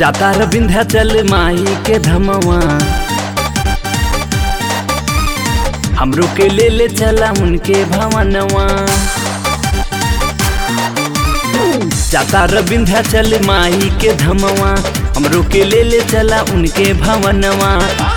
जाता र विंध्याचल माई के धमवा हमरो के ले ले चला उनके भवनवा जाता र विंध्याचल माई के धमवा हमरो के ले ले चला उनके भवनवा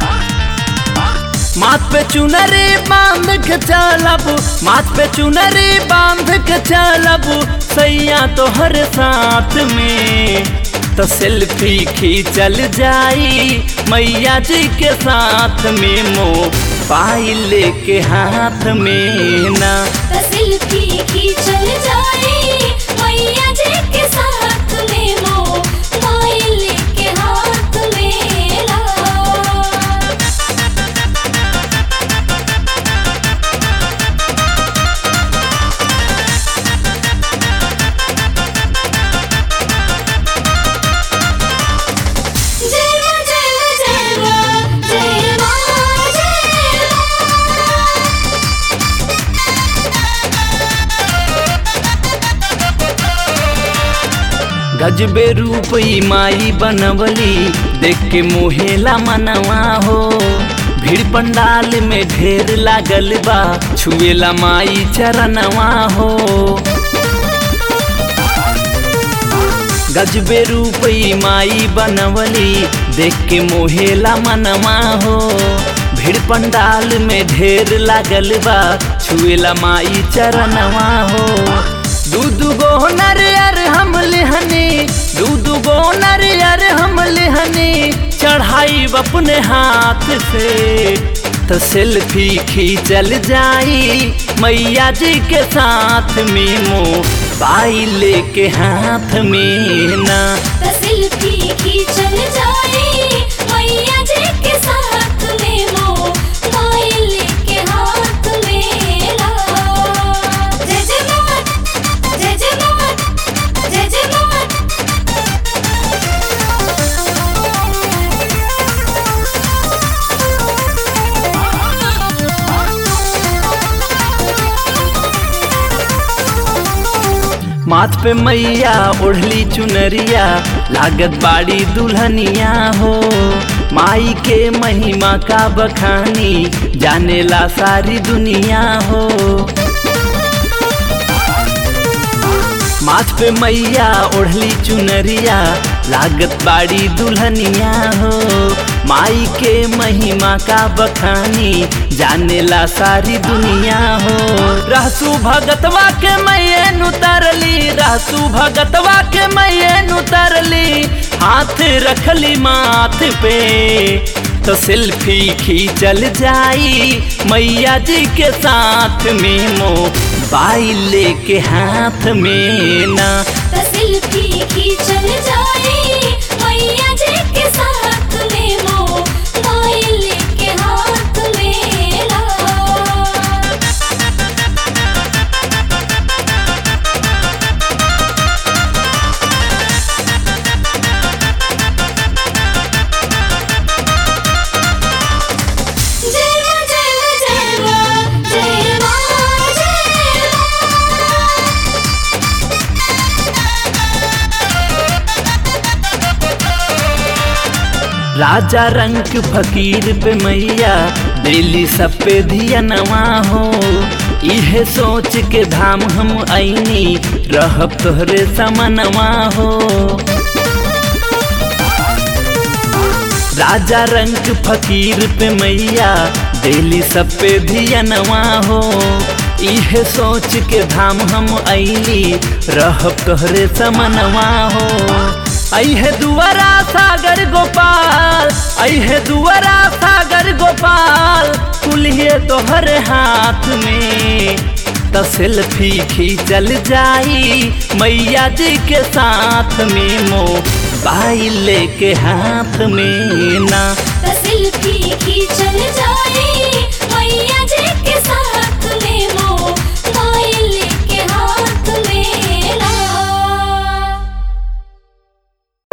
माथ पे चुनरी बांध के चलब माथ पे चुनरी बांध के चलब सैया तोहर साथ में तो सेल्फी खींचल जाई मैया जी के साथ में मोबाइल के हाथ में ना सेल्फी खींचल जाए मैया जी के साथ में मोबाइल के हाथ में ला जय मां जय मां जय मां जय मां जय मां गजबे रूप ई माई बनवली देख के मोहेला मनवा हो भीड़ पंडाल में ढेर लागल बा छुएला माई चरणवा हो गजबे रूप ई माई बनवली देख के मोहेला मनवा हो भीड़ पंडाल में ढेर लागल बा छुएला माई चरणवा हो दू दू गो नरियर हम लेहनी दू दू गो नरियर हम लेहनी चढ़ाई अपने हाथ से तो सेल्फी खींचल जाई मैया जी के साथ में मोबाइल के हाथ में ना सेल्फी खींचल जाए मैया जी के साथ में मोबाइल के हाथ में ला जय जय मां जय जय मां जय जय मां माथ पे मैया ओढ़ली चुनरिया लागत बाड़ी दुल्हनिया हो माई के महिमा का बखानी जानेला सारी दुनिया हो माथ पे मैया ओढ़ली चुनरिया लागत बाड़ी दुल्हनिया हो माई के महिमा का बखानी जानेला सारी दुनिया हो रहसू भगतवा के मैयन उतरली रहसू भगतवा के मैयन उतरली हाथ रखली माथ पे तो सेल्फी खींचल जाई मैया जी के साथ में मोबाइल के हाथ में ना सेल्फी खींचल जाए मैया जी के साथ में मोबाइल के हाथ में ला जय मां जय मां जय मां जय मां जय मां राजा रंग फकीर पे मैया दिल्ली सब पे धियनवा हो इहे सोच के धाम हम ऐनी रहब तोहरे समनवा हो राजा रंग फकीर पे मैया दिल्ली सब पे धियनवा हो इहे सोच के धाम हम ऐली रहब तोहरे समनवा हो ऐहे दुआरा सागर गोपाल ऐहे दुआरा सागर गोपाल कुल्हे तोहर हाथ में तो सेल्फी खींचल जाई मैया जी के साथ में मोबाइल के हाथ में ना सेल्फी खींचल जाए